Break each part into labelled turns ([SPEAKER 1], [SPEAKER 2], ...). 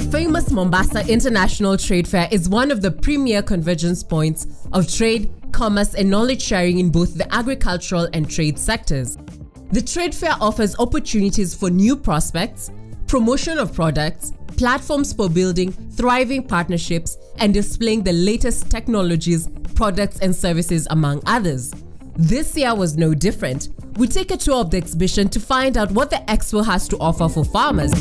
[SPEAKER 1] famous Mombasa International Trade Fair is one of the premier convergence points of trade, commerce, and knowledge sharing in both the agricultural and trade sectors. The trade fair offers opportunities for new prospects, promotion of products, platforms for building thriving partnerships, and displaying the latest technologies, products, and services, among others. This year was no different. We take a tour of the exhibition to find out what the expo has to offer for farmers.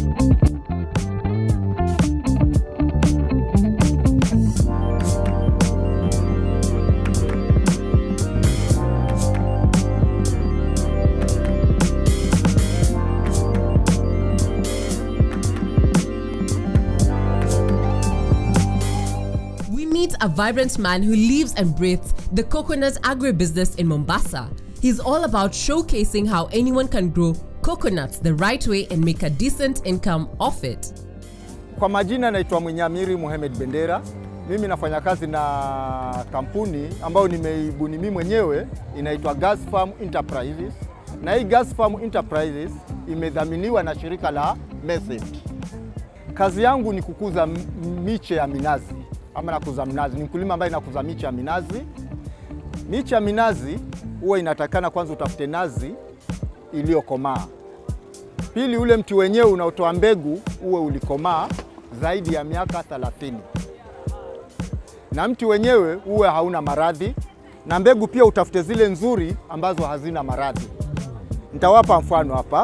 [SPEAKER 1] We meet a vibrant man who lives and breathes the coconut agribusiness in Mombasa. He's all about showcasing how anyone can grow coconuts the right way and make a decent income off it.
[SPEAKER 2] Kwa majina naitwa Mwinyamiri Mohamed Bendera. Mimi nafanya kazi na kampuni ambayo nimeibuni mimi mwenyewe inaitwa Gas Farm Enterprises, na hii Gas Farm Enterprises imedhaminiwa na shirika la MESET. Kazi yangu ni kukuza m- miche ya minazi ama nakuza mnazi. Ni mkulima ambaye nakuza miche ya minazi. Miche ya minazi huwa inatakana kwanza utafute nazi iliyokomaa. Pili, ule mti wenyewe unaotoa mbegu uwe ulikomaa zaidi ya miaka 30, na mti wenyewe uwe hauna maradhi, na mbegu pia utafute zile nzuri ambazo hazina maradhi. Nitawapa mfano hapa.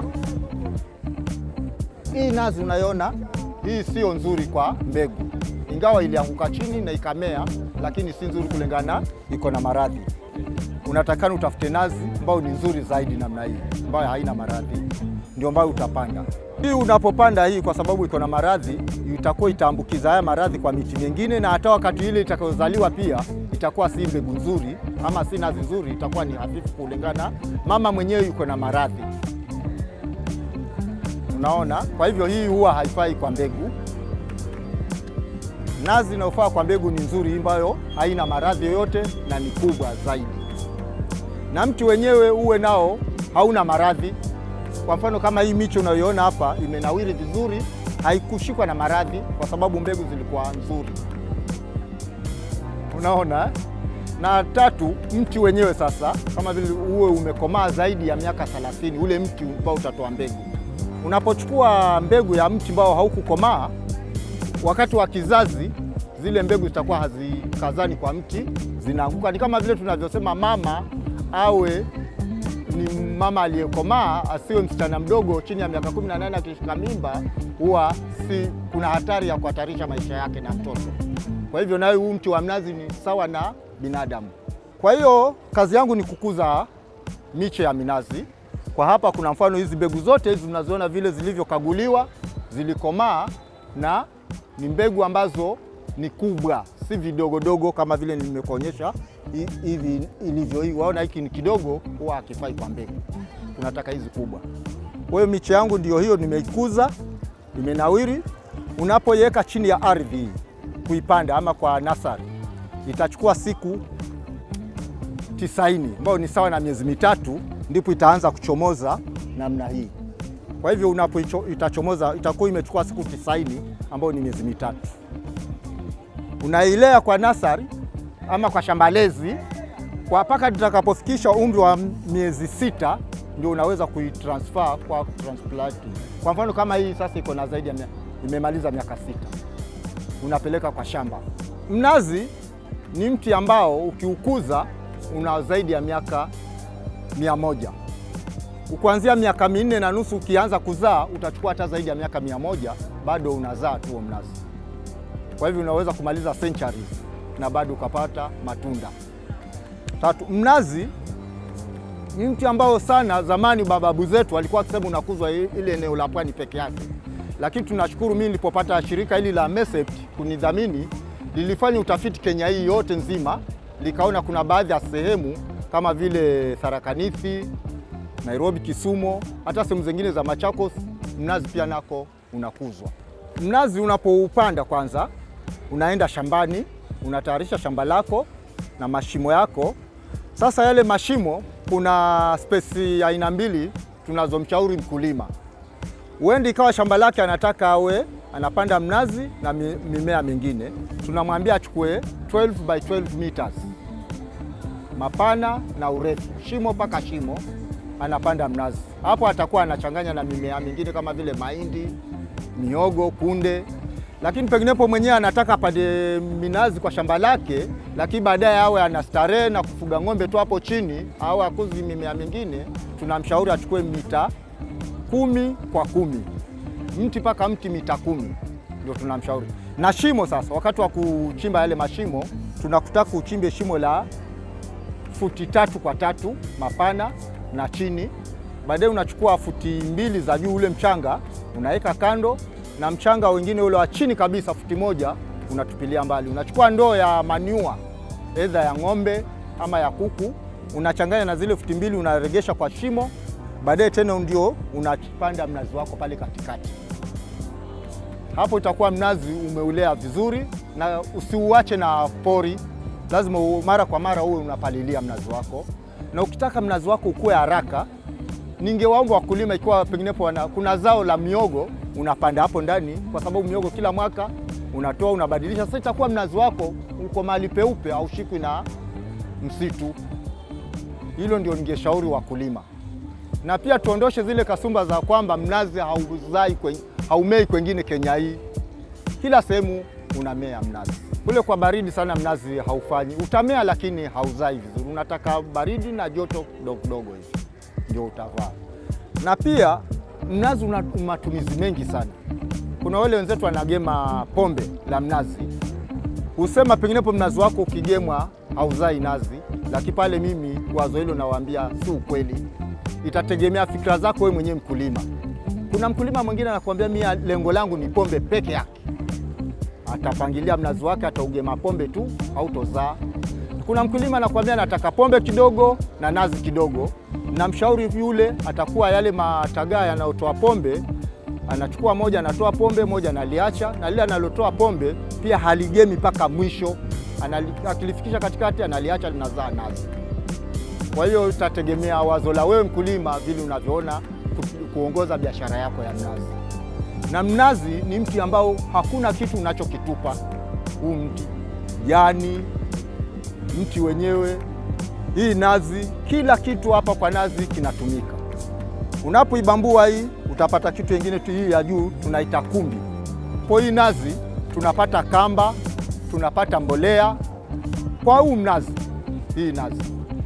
[SPEAKER 2] Hii nazi unayoona hii sio nzuri kwa mbegu, ingawa ilianguka chini na ikamea, lakini si nzuri kulingana, iko na maradhi. Unatakana utafute nazi ambayo ni nzuri zaidi namna hii, ambayo haina maradhi, ndio ambayo utapanda. Hii unapopanda hii, kwa sababu iko na maradhi, itakuwa itaambukiza haya maradhi kwa miti mingine, na hata wakati ile itakayozaliwa pia itakuwa si mbegu nzuri ama si nazi nzuri, itakuwa ni hafifu kulingana mama mwenyewe yuko na maradhi. Unaona, kwa hivyo hii huwa haifai kwa mbegu. Nazi inayofaa kwa mbegu ni nzuri, ambayo haina maradhi yoyote na ni kubwa zaidi, na mti wenyewe uwe nao hauna maradhi. Kwa mfano kama hii miche unayoiona hapa imenawiri vizuri, haikushikwa na maradhi kwa sababu mbegu zilikuwa nzuri. Unaona eh? na tatu, mti wenyewe sasa kama vile uwe umekomaa zaidi ya miaka 30, ule mti ambao utatoa mbegu. Unapochukua mbegu ya mti ambao haukukomaa, wakati wa kizazi zile mbegu zitakuwa hazikazani kwa mti, zinaanguka. Ni kama vile tunavyosema mama awe ni mama aliyekomaa, asiwe msichana mdogo chini ya miaka 18 akishika mimba, huwa si kuna hatari ya kuhatarisha maisha yake na mtoto. Kwa hivyo nayo huu mti wa mnazi ni sawa na binadamu. Kwa hiyo kazi yangu ni kukuza miche ya minazi. Kwa hapa kuna mfano hizi mbegu zote hizi unaziona vile zilivyokaguliwa, zilikomaa na ni mbegu ambazo ni kubwa, si vidogodogo kama vile nimekuonyesha hi- hivi ilivyo hii. Waona hiki ni kidogo, huwa hakifai kwa mbegu, tunataka hizi kubwa. Kwa hiyo miche yangu ndio hiyo, nimeikuza, imenawiri. Unapoiweka chini ya ardhi hii kuipanda ama kwa nasari, itachukua siku tisaini ambayo ni sawa na miezi mitatu, ndipo itaanza kuchomoza namna hii. Kwa hivyo unapo itachomoza itakuwa imechukua siku tisaini ambayo ni miezi mitatu. Unailea kwa nasari ama kwa shambalezi kwa mpaka tutakapofikisha umri wa miezi sita, ndio unaweza kuitransfer kwa transplanting. Kwa mfano kama hii sasa iko na zaidi ya mia- imemaliza miaka sita, unapeleka kwa shamba. Mnazi ni mti ambao ukiukuza una zaidi ya miaka mia moja kuanzia miaka minne na nusu ukianza kuzaa utachukua hata zaidi ya miaka mia moja bado unazaa tu huo mnazi. Kwa hivyo unaweza kumaliza centuries na bado ukapata matunda. Tatu, mnazi ni mti ambao sana zamani mababu zetu walikuwa wakisema unakuzwa i- ile eneo la pwani peke yake, lakini tunashukuru mimi nilipopata shirika hili la MESEPT kunidhamini, lilifanya utafiti Kenya hii yote nzima, likaona kuna baadhi ya sehemu kama vile Tharaka Nithi, Nairobi, Kisumu, hata sehemu zingine za Machakos, mnazi pia nako unakuzwa. Mnazi unapoupanda kwanza, unaenda shambani, unatayarisha shamba lako na mashimo yako. Sasa yale mashimo, kuna spesi aina mbili tunazomshauri mkulima. Huenda ikawa shamba lake anataka awe anapanda mnazi na mi- mimea mingine, tunamwambia achukue 12 by 12 meters mapana na urefu, shimo mpaka shimo, anapanda mnazi. Hapo atakuwa anachanganya na mimea mingine kama vile mahindi, miogo, kunde, lakini penginepo mwenyewe anataka apande minazi kwa shamba lake, lakini baadaye awe ana starehe na kufuga ng'ombe tu hapo chini, au akuzi mimea mingine, tunamshauri achukue mita kumi kwa kumi mti mpaka mti mita kumi ndio tunamshauri. Na shimo sasa, wakati wa kuchimba yale mashimo, tunakutaka uchimbe shimo la futi tatu kwa tatu mapana na chini. Baadaye unachukua futi mbili za juu, ule mchanga unaweka kando, na mchanga wengine ule wa chini kabisa futi moja unatupilia mbali. Unachukua ndoo ya manure edha ya ng'ombe ama ya kuku, unachanganya na zile futi mbili, unaregesha kwa shimo. Baadaye tena ndio unapanda mnazi wako pale katikati. Hapo itakuwa mnazi umeulea vizuri, na usiuache na pori, lazima u- mara kwa mara uwe unapalilia mnazi wako, na ukitaka mnazi wako ukue haraka, ningewaomba wakulima, ikiwa penginepo wana, kuna zao la miogo unapanda hapo ndani, kwa sababu miogo kila mwaka unatoa unabadilisha. Sasa itakuwa mnazi wako uko mahali peupe, haushikwi na msitu. Hilo ndio ningeshauri wakulima na pia tuondoshe zile kasumba za kwamba mnazi hauzai kwen, haumei kwengine Kenya hii. Kila sehemu unamea mnazi. Kule kwa baridi sana mnazi haufanyi, utamea lakini hauzai vizuri. Unataka baridi na joto kidogo kidogo hivi ndio utavaa. Na pia mnazi una matumizi mengi sana. Kuna wale wenzetu wanagema pombe la mnazi, husema penginepo mnazi wako ukigemwa hauzai nazi, lakini pale mimi wazo hilo nawaambia si ukweli itategemea fikra zako wewe mwenyewe mkulima. Kuna mkulima mwingine anakuambia mimi lengo langu ni pombe peke yake, atapangilia mnazi wake, ataugema pombe tu, hautozaa. Kuna mkulima anakuambia nataka pombe kidogo na nazi kidogo, na mshauri yule atakuwa yale matagaa yanayotoa pombe anachukua moja, anatoa pombe moja, analiacha na lile analotoa pombe pia haligemi mpaka mwisho, Anali- akilifikisha katikati analiacha linazaa nazi. Kwa hiyo itategemea wazo la wewe mkulima, vile unavyoona ku- kuongoza biashara yako ya mnazi. Na mnazi ni mti ambao hakuna kitu unachokitupa huu mti, jani, mti wenyewe, hii nazi, kila kitu hapa kwa nazi kinatumika. Unapoibambua hii utapata kitu kingine tu, hii ya juu tunaita kumbi. Kwa hii nazi tunapata kamba, tunapata mbolea kwa huu mnazi, hii nazi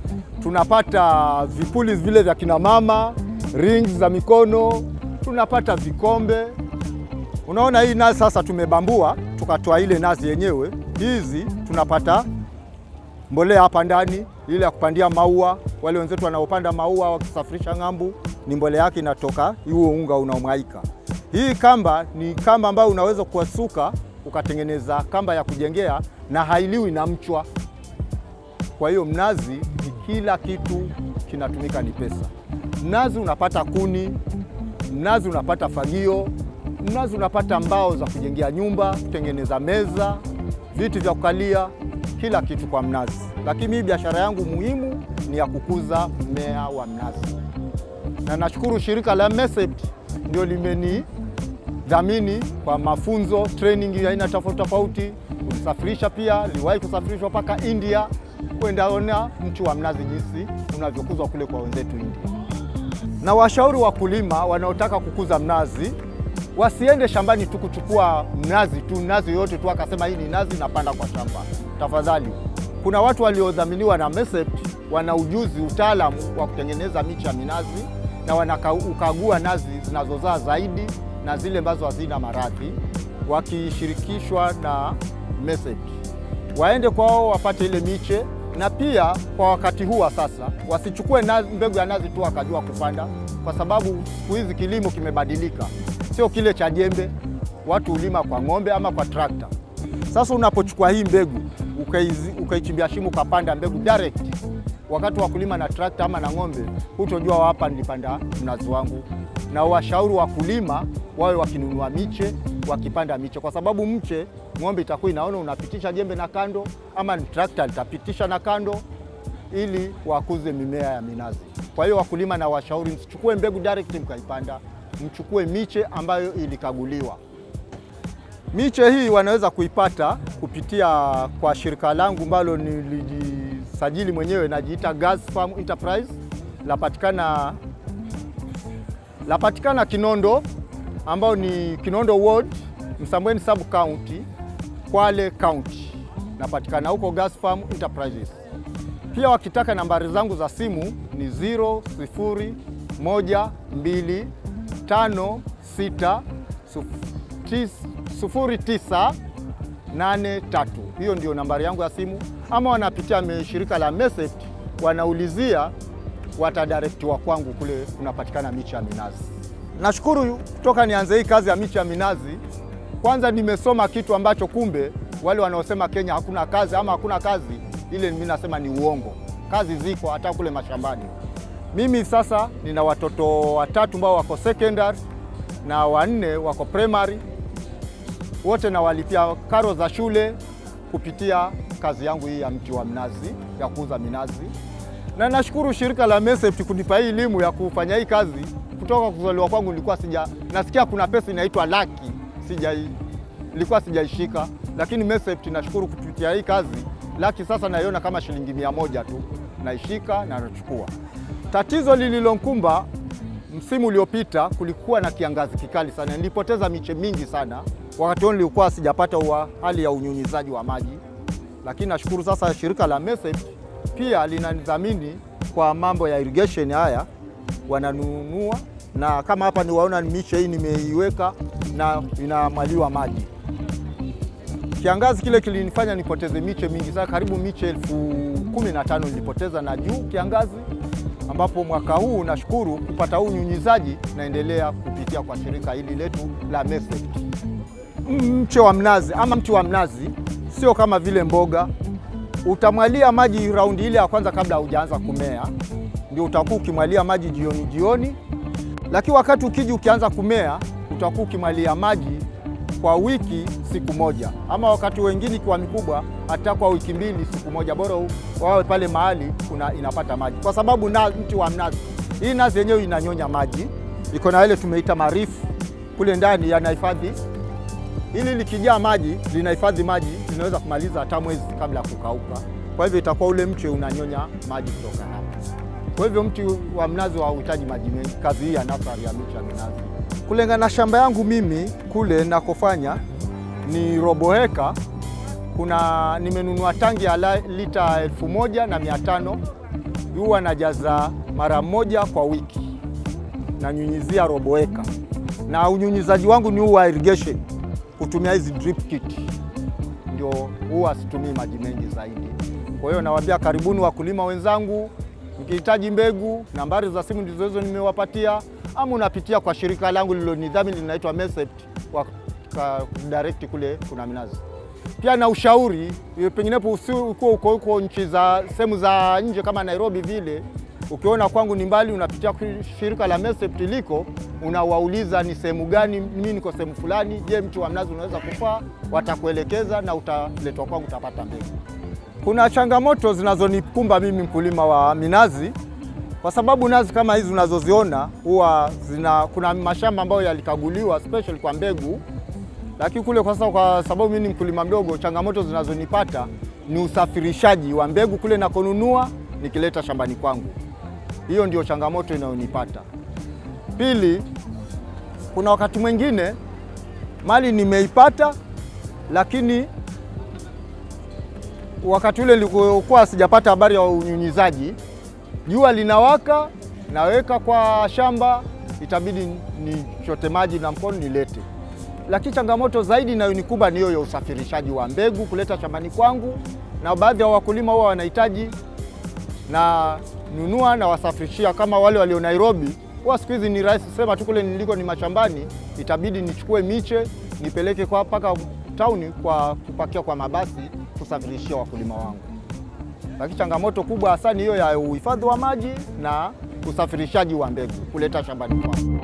[SPEAKER 2] tunapata vipuli vile vya kina mama, rings za mikono, tunapata vikombe. Unaona hii nazi sasa tumebambua, tukatoa ile nazi yenyewe, hizi tunapata mbolea hapa ndani, ile ya kupandia maua. Wale wenzetu wanaopanda maua wakisafirisha ng'ambu, ni mbolea yake inatoka huo unga unaomwaika. Hii kamba ni kamba ambayo unaweza kuwasuka ukatengeneza kamba ya kujengea na hailiwi na mchwa. Kwa hiyo mnazi ni kila kitu kinatumika, ni pesa. Mnazi unapata kuni, mnazi unapata fagio, mnazi unapata mbao za kujengea nyumba, kutengeneza meza, viti vya kukalia, kila kitu kwa mnazi. Lakini mimi biashara yangu muhimu ni ya kukuza mmea wa mnazi, na nashukuru shirika la MESEPT ndio limenidhamini kwa mafunzo training ya aina tofauti tofauti, kusafirisha pia, liwahi kusafirishwa mpaka India kwenda ona mti wa mnazi jinsi unavyokuzwa kule kwa wenzetu India. Na washauri wakulima wanaotaka kukuza mnazi wasiende shambani tu kuchukua mnazi tu, mnazi yote tu akasema hii ni nazi napanda kwa shamba. Tafadhali, kuna watu waliodhaminiwa na MESEPT wana ujuzi, utaalamu wa kutengeneza miche ya minazi na wanakagua nazi zinazozaa zaidi na zile ambazo hazina maradhi, wakishirikishwa na MESEPT waende kwao wapate ile miche, na pia kwa wakati huu wa sasa wasichukue nazi, mbegu ya nazi tu wakajua kupanda, kwa sababu siku hizi kilimo kimebadilika, sio kile cha jembe. Watu hulima kwa ng'ombe ama kwa trakta. Sasa unapochukua hii mbegu ukaizi- ukaichimbia shimo ukapanda mbegu direct, wakati wa kulima na trakta ama na ng'ombe, hutojua hapa nilipanda mnazi wangu. Na washauri wakulima wawe wakinunua miche wakipanda miche, kwa sababu mche ng'ombe itakuwa inaona unapitisha jembe na kando, ama ni trakta litapitisha na kando, ili wakuze mimea ya minazi. Kwa hiyo wakulima na washauri, msichukue mbegu direct mkaipanda, mchukue miche ambayo ilikaguliwa. Miche hii wanaweza kuipata kupitia kwa shirika langu ambalo nilijisajili mwenyewe, najiita Gas Farm Enterprise, lapatikana lapatikana Kinondo, ambao ni Kinondo Ward, Msambweni Sub County, Kwale County. Napatikana huko Gas Farm Enterprises. Pia wakitaka nambari zangu za simu ni 001260983. Hiyo ndio nambari yangu ya simu, ama wanapitia shirika la Mesept, wanaulizia watadirektiwa kwangu kule kunapatikana miche ya minazi. Nashukuru kutoka nianze hii kazi ya miche ya minazi, kwanza nimesoma kitu ambacho kumbe wale wanaosema Kenya hakuna kazi ama hakuna kazi, ile mimi nasema ni uongo. Kazi ziko hata kule mashambani. Mimi sasa nina watoto watatu ambao wako secondary na wanne wako primary, wote nawalipia karo za shule kupitia kazi yangu hii ya mti wa mnazi, ya kuuza minazi, na nashukuru shirika la Mesept kunipa hii elimu ya kufanya hii kazi. Kutoka kuzaliwa kwangu nilikuwa sija nasikia kuna pesa inaitwa laki, sija nilikuwa sijaishika, lakini Mesept nashukuru kupitia hii kazi laki sasa naiona kama shilingi mia moja tu, naishika na nachukua. Tatizo lililonkumba msimu uliopita, kulikuwa na kiangazi kikali sana, nilipoteza miche mingi sana. Wakati huo nilikuwa sijapata wa hali ya unyunyizaji wa maji, lakini nashukuru sasa shirika la Mesept pia linanidhamini kwa mambo ya irrigation haya, wananunua na kama hapa niwaona miche hii nimeiweka na inamwaliwa maji. Kiangazi kile kilinifanya nipoteze miche mingi sana, karibu miche elfu kumi na tano nilipoteza na juu kiangazi, ambapo mwaka huu nashukuru kupata huu unyunyizaji, naendelea kupitia kwa shirika hili letu la Mesept. Mche wa mnazi ama mti wa mnazi sio kama vile mboga, utamwalia maji raundi ile ya kwanza kabla haujaanza kumea, ndio utakuwa ukimwalia maji jioni jioni, lakini wakati ukiji ukianza kumea utakuwa ukimwalia maji kwa wiki siku moja, ama wakati wengine ikiwa mikubwa hata kwa wiki mbili siku moja, bora wawe pale mahali kuna inapata maji, kwa sababu na mti wa mnazi, hii nazi yenyewe inanyonya maji, iko na ile tumeita marifu kule ndani, yanahifadhi ili likijaa maji linahifadhi maji, linaweza kumaliza hata mwezi kabla ya kukauka. Kwa hivyo itakuwa ule mche unanyonya maji kutoka hapa. Kwa hivyo mti wa mnazi hauhitaji maji mengi. Kazi hii ya nasari ya miche ya minazi, kulingana na shamba yangu mimi kule nakofanya ni robo heka. Kuna nimenunua tangi ya lita elfu moja na mia tano huwa najaza mara moja kwa wiki, nanyunyizia robo heka, na unyunyizaji wangu ni huu wa irrigation kutumia hizi drip kit, ndio huwa situmii maji mengi zaidi. Kwa hiyo nawaambia karibuni wakulima wenzangu, mkihitaji mbegu, nambari za simu ndizo hizo nimewapatia, ama unapitia kwa shirika langu lililonidhamini linaitwa Mesept kwa direct kule kuna minazi. Pia na ushauri, penginepo ukiwa uko huko nchi za sehemu za nje kama Nairobi vile ukiona kwangu ni mbali, unapitia shirika la Mesept liko, unawauliza ni sehemu gani, mimi niko sehemu fulani, je, mti wa mnazi unaweza kufaa? Watakuelekeza na utaletwa kwangu, utapata mbegu. Kuna changamoto zinazonikumba mimi mkulima wa minazi, kwa sababu nazi kama hizi unazoziona huwa zina, kuna mashamba ambayo yalikaguliwa special kwa mbegu, lakini kule kwa sasa, kwa sababu mimi ni mkulima mdogo, changamoto zinazonipata ni usafirishaji wa mbegu kule nakonunua nikileta shambani kwangu. Hiyo ndio changamoto inayonipata. Pili, kuna wakati mwingine mali nimeipata, lakini wakati ule nilikuwa sijapata habari ya unyunyizaji, jua linawaka, naweka kwa shamba, itabidi nichote maji na mkono nilete. Lakini changamoto zaidi inayonikumba ni hiyo ya usafirishaji wa mbegu kuleta shambani kwangu, na baadhi ya wakulima huwa wanahitaji na nunua na wasafirishia kama wale walio Nairobi. Huwa siku hizi ni rahisi, sema tu kule niliko ni mashambani, itabidi nichukue miche nipeleke kwa mpaka tauni kwa kupakia kwa mabasi kusafirishia wakulima wangu. Lakini changamoto kubwa hasa ni hiyo ya uhifadhi wa maji na usafirishaji wa mbegu kuleta shambani kwangu.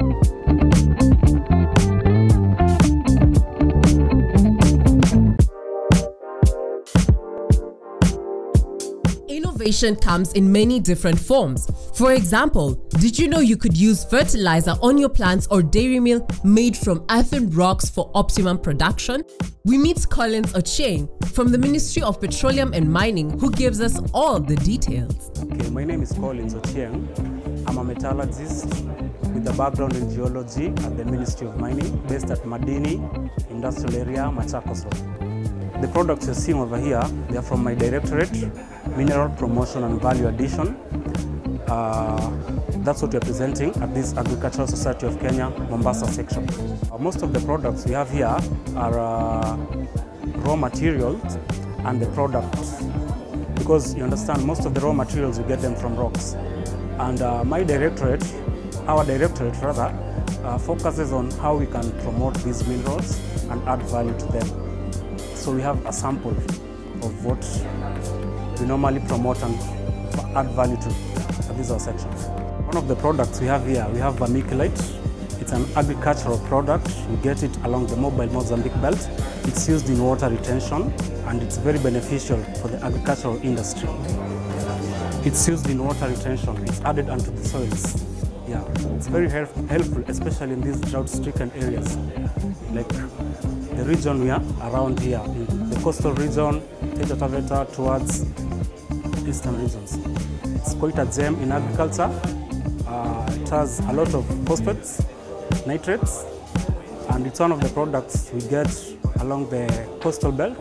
[SPEAKER 1] Innovation comes in many different forms. For example, did you know you could use fertilizer on your plants or dairy meal made from earthen rocks for optimum production? We meet Collins Ochieng from the Ministry of Petroleum and Mining who gives us all the details.
[SPEAKER 3] Okay, my name is Collins Ochieng. I'm a metallurgist with a background in geology at the Ministry of Mining based at Madini Industrial Area, Machakos Road. The products you're seeing over here, they are from my directorate, Mineral Promotion and Value Addition. Uh, that's what we're presenting at this Agricultural Society of Kenya, Mombasa section. Uh, most of the products we have here are uh, raw materials and the products because you understand most of the raw materials we get them from rocks. And uh, my directorate, our directorate rather, uh, focuses on how we can promote these minerals and add value to them. So we have a sample of what we normally promote and add value to. Uh, this is our section. One of the products we have here, we have vermiculite. It's an agricultural product. You get it along the mobile Mozambique belt. It's used in water retention and it's very beneficial for the agricultural industry. It's used in water retention. It's added onto the soils. Yeah, it's very help helpful, especially in these drought-stricken areas, like the region we are around here, in the coastal region, Taita Taveta towards eastern regions. It's quite a gem in agriculture. Uh, it has a lot of phosphates, nitrates, and it's one of the products we get along the coastal belt.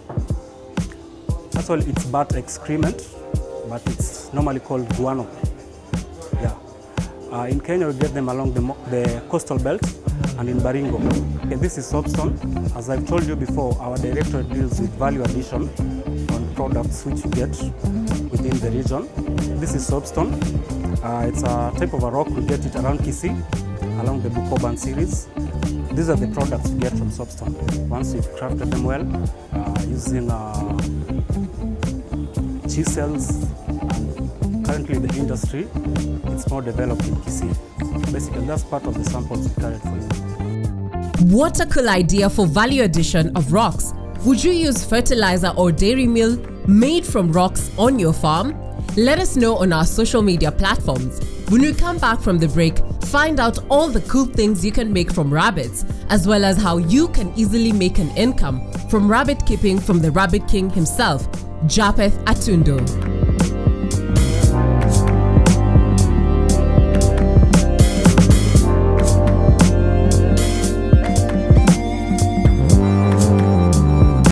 [SPEAKER 3] Actually, it's bat excrement, but it's normally called guano. Yeah. Uh, in Kenya, we get them along the, the coastal belt and in Baringo. Okay, this is soapstone. As I've told you before, our directorate deals with value addition on products which you get within the region. This is soapstone. Uh, it's a type of a rock. We get it around Kisii, along the Bukoban series. These are the products we get from soapstone. Once you've crafted them well, uh, using uh, chisels, currently the industry, it's more developed in Kisii. Basically, that's part of the samples we carried for you.
[SPEAKER 1] What a cool idea for value addition of rocks. Would you use fertilizer or dairy meal made from rocks on your farm? Let us know on our social media platforms. When we come back from the break, find out all the cool things you can make from rabbits, as well as how you can easily make an income from rabbit keeping from the Rabbit King himself, Japheth Atundo.